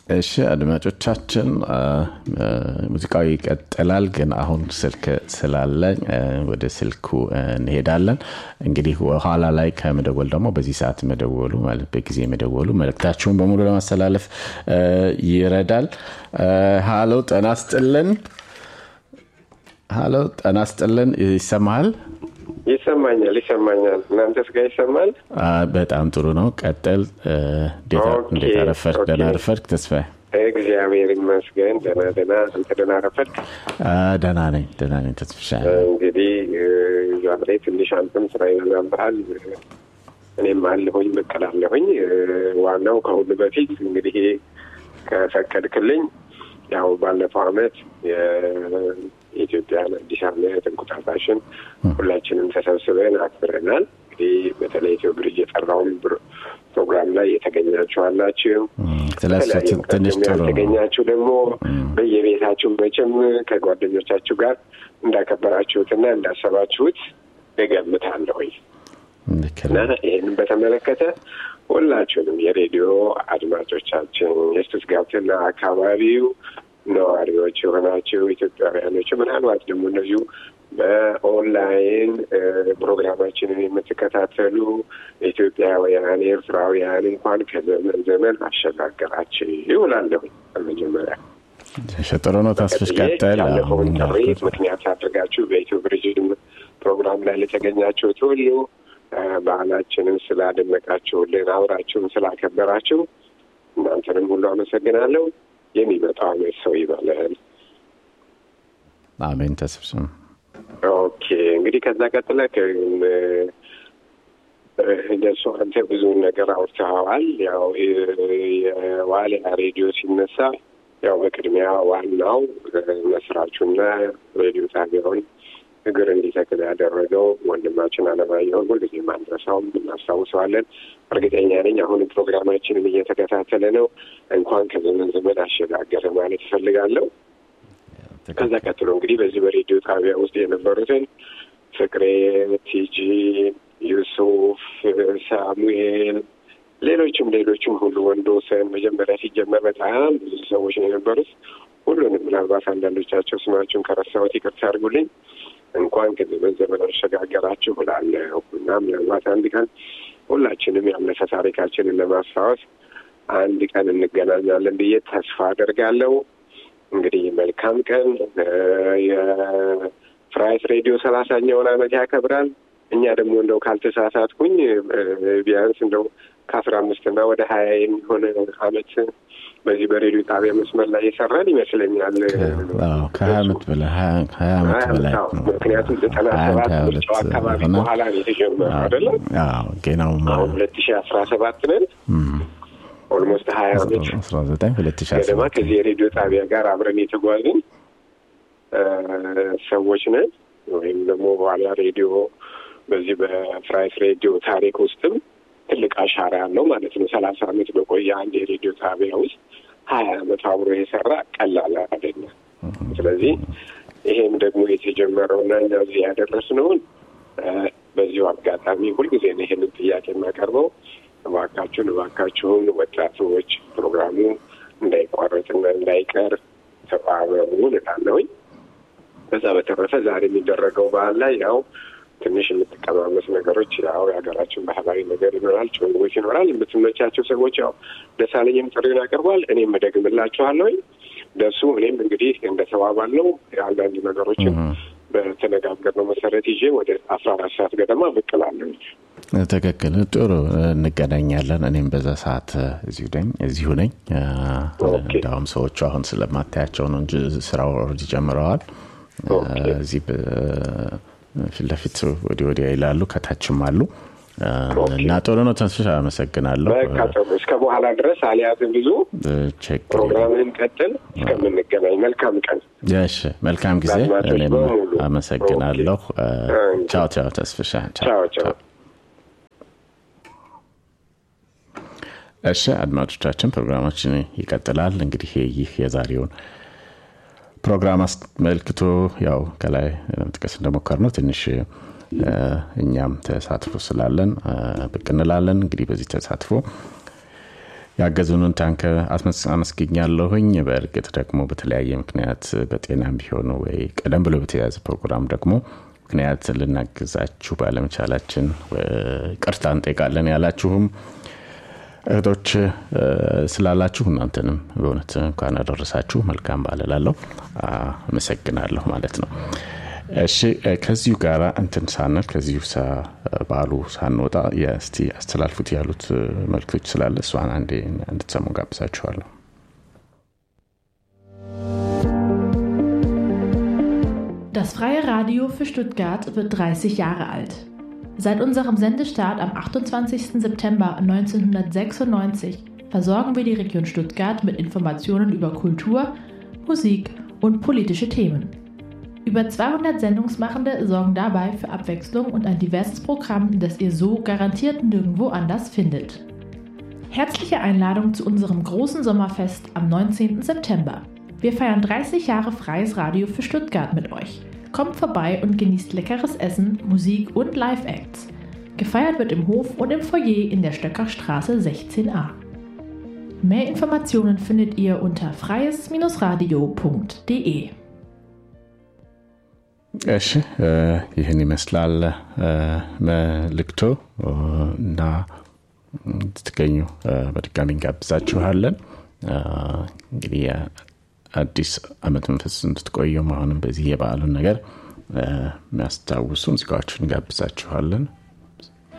እሺ አድማጮቻችን ሙዚቃው ይቀጥላል ግን አሁን ስልክ ስላለ ወደ ስልኩ እንሄዳለን እንግዲህ ኋላ ላይ ከመደወል ደግሞ በዚህ ሰዓት መደወሉ ማለት በጊዜ መደወሉ መልእክታችሁን በሙሉ ለማስተላለፍ ይረዳል ሀሎ ጠና ስጥልን ሀሎ ጠና ስጥልን ይሰማሃል ይሰማኛል ይሰማኛል እናንተስ ጋር ይሰማል በጣም ጥሩ ነው ቀጥል እንዴት አረፈድክ ደህና አረፈድክ ተስፋዬ እግዚአብሔር ይመስገን ደህና ደህና አንተ ደህና አረፈድክ ደህና ነኝ ደህና ነኝ ተስፍሻ እንግዲህ ዛሬ ትንሽ አንተም ስራ ይበዛብሃል እኔም አለሁኝ መቀላለሁኝ ዋናው ከሁሉ በፊት እንግዲህ ከፈቀድክልኝ ያው ባለፈው አመት የኢትዮጵያን አዲስ አመት እንቁጣጣሽን ሁላችንም ተሰብስበን አክብረናል እንግዲህ በተለይ ኢትዮ ብርጅ የጠራውን ፕሮግራም ላይ የተገኛችሁ አላችሁ ትንሽ ጥሩ ያልተገኛችሁ ደግሞ በየቤታችሁ መቼም ከጓደኞቻችሁ ጋር እንዳከበራችሁትና እንዳሰባችሁት እገምታለሁኝ እና ይህንን በተመለከተ ሁላችሁንም የሬዲዮ አድማጮቻችን የስቱትጋርትና አካባቢው ነዋሪዎች የሆናችሁ ኢትዮጵያውያኖች ምናልባት ደግሞ እነዚሁ በኦንላይን ፕሮግራማችንን የምትከታተሉ ኢትዮጵያውያን ኤርትራውያን እንኳን ከዘመን ዘመን አሸጋገራችሁ ይውላለሁኝ በመጀመሪያ ጥሩ ነው ተስፍሽ ቀጠል ያለፈውን ጥሪ ምክንያት አድርጋችሁ በኢትዮ ብርጅም ፕሮግራም ላይ ለተገኛችሁት ሁሉ ባህላችንን ስላደመቃችሁልን አብራችሁን ስላከበራችሁ እናንተንም ሁሉ አመሰግናለሁ የሚመጣው አመት ሰው ይበለን አሜን ተስፍስም ኦኬ እንግዲህ ከዛ ቀጥለ እንደሱ አንተ ብዙ ነገር አውርተኸዋል ያው የዋልያ ሬዲዮ ሲነሳ ያው በቅድሚያ ዋናው መስራቹና ሬዲዮ ጣቢያውን እግር እንዲተክል ያደረገው ወንድማችን አለማየሁን ሁልጊዜ ማንረሳውም እናስታውሰዋለን እርግጠኛ ነኝ አሁንም ፕሮግራማችንን እየተከታተለ ነው እንኳን ከዘመን ዘመን አሸጋገረ ማለት ይፈልጋለሁ ከዛ ቀጥሎ እንግዲህ በዚህ በሬዲዮ ጣቢያ ውስጥ የነበሩትን ፍቅሬ ቲጂ ዩሱፍ ሳሙኤል ሌሎችም ሌሎችም ሁሉ ወንዶሰን መጀመሪያ ሲጀመር በጣም ብዙ ሰዎች ነው የነበሩት ሁሉንም ምናልባት አንዳንዶቻቸው ስማቸውን ከረሳሁት ይቅርታ አድርጉልኝ እንኳን ከዘመን ዘመን አሸጋገራችሁ እላለሁ እና ምናልባት አንድ ቀን ሁላችንም ያለፈ ታሪካችንን ለማስታወስ አንድ ቀን እንገናኛለን ብዬ ተስፋ አደርጋለሁ እንግዲህ መልካም ቀን የፍራይስ ሬዲዮ ሰላሳኛውን አመት ያከብራል እኛ ደግሞ እንደው ካልተሳሳትኩኝ ቢያንስ እንደው ከአስራ አምስትና ወደ ሀያ የሚሆነ አመት በዚህ በሬዲዮ ጣቢያ መስመር ላይ የሰራን ይመስለኛል ከሀያ አመት በላይ ሀያ አመት በላይ ምክንያቱም ዘጠና ሰባት ምርጫው አካባቢ በኋላ ነው የተጀመረው አይደለም ጌናው አሁን ሁለት ሺ አስራ ሰባት ነን ኦልሞስት ሀያ አመት አስራ ዘጠኝ ሁለት ሺ ገደማ ከዚህ የሬዲዮ ጣቢያ ጋር አብረን የተጓዝን ሰዎች ነን ወይም ደግሞ በኋላ ሬዲዮ በዚህ በፍራይስ ሬዲዮ ታሪክ ውስጥም ትልቅ አሻራ ያለው ማለት ነው ሰላሳ አመት በቆየ አንድ የሬዲዮ ጣቢያ ውስጥ ሀያ አመት አብሮ የሰራ ቀላል አይደለም ስለዚህ ይሄም ደግሞ የተጀመረው እና እኛ እዚህ ያደረስነውን በዚሁ አጋጣሚ ሁልጊዜ ነው ይሄንን ጥያቄ የማቀርበው እባካችሁን እባካችሁን ወጣቶች ፕሮግራሙ እንዳይቋረጥና እንዳይቀር ተባበሩ እላለሁኝ በዛ በተረፈ ዛሬ የሚደረገው በዓል ላይ ያው ትንሽ የምትቀማመስ ነገሮች ያው የሀገራችን ባህላዊ ነገር ይኖራል ጭውውት ይኖራል የምትመቻቸው ሰዎች ያው ደሳለኝም ጥሪውን ያቀርቧል እኔም እደግምላችኋለሁኝ ደሱ እኔም እንግዲህ እንደተባባል ነው አንዳንድ ነገሮችን በተነጋገርነው መሰረት ይዤ ወደ አስራ አራት ሰዓት ገደማ ብቅ እላለሁ ትክክል ጥሩ እንገናኛለን እኔም በዛ ሰዓት እዚሁ ነኝ እዚሁ ነኝ እንዲሁም ሰዎቹ አሁን ስለማታያቸው ነው እንጂ ስራው ኦልሬዲ ጀምረዋል እዚህ ፊት ለፊት ወዲህ ወዲያ ይላሉ ከታችም አሉ እና ጥሩ ነው ተንስሽ አመሰግናለሁ እስከ በኋላ ድረስ አልያዝም ብዙ ፕሮግራምህን ቀጥል እስከምንገናኝ መልካም ቀን እሺ መልካም ጊዜ እኔም አመሰግናለሁ ቻው ቻው ተስፍሻ ቻው ቻው እሺ አድማጮቻችን ፕሮግራማችን ይቀጥላል እንግዲህ ይህ የዛሬውን ፕሮግራም አስመልክቶ ያው ከላይ ለመጥቀስ እንደሞከር ነው ትንሽ እኛም ተሳትፎ ስላለን ብቅ እንላለን እንግዲህ በዚህ ተሳትፎ ያገዙንን ታንከ አመስግኛለሁኝ። በእርግጥ ደግሞ በተለያየ ምክንያት በጤናም ቢሆኑ ወይ ቀደም ብሎ በተያያዘ ፕሮግራም ደግሞ ምክንያት ልናግዛችሁ ባለመቻላችን ቅርታ እንጠይቃለን ያላችሁም እህቶች ስላላችሁ እናንተንም በእውነት እንኳን አደረሳችሁ መልካም ባለላለሁ አመሰግናለሁ ማለት ነው። እሺ ከዚሁ ጋር እንትን ሳንል ከዚሁ ባሉ ሳንወጣ እስቲ አስተላልፉት ያሉት መልክቶች ስላለ እሷን አንዴ እንድትሰሙ ጋብዛችኋለሁ። Das Freie Radio für Stuttgart wird 30 Jahre alt. Seit unserem Sendestart am 28. September 1996 versorgen wir die Region Stuttgart mit Informationen über Kultur, Musik und politische Themen. Über 200 Sendungsmachende sorgen dabei für Abwechslung und ein diverses Programm, das ihr so garantiert nirgendwo anders findet. Herzliche Einladung zu unserem großen Sommerfest am 19. September. Wir feiern 30 Jahre freies Radio für Stuttgart mit euch. Kommt vorbei und genießt leckeres Essen, Musik und Live-Acts. Gefeiert wird im Hof und im Foyer in der Stöckerstraße 16a. Mehr Informationen findet ihr unter freies-radio.de. እሺ ይህን ይመስላል መልእክቶ እና እንድትገኙ በድጋሚ እንጋብዛችኋለን። እንግዲህ አዲስ አመት መንፈስ እንድትቆየው አሁንም በዚህ የበዓሉን ነገር የሚያስታውሱ ሙዚቃዎችን እንጋብዛችኋለን።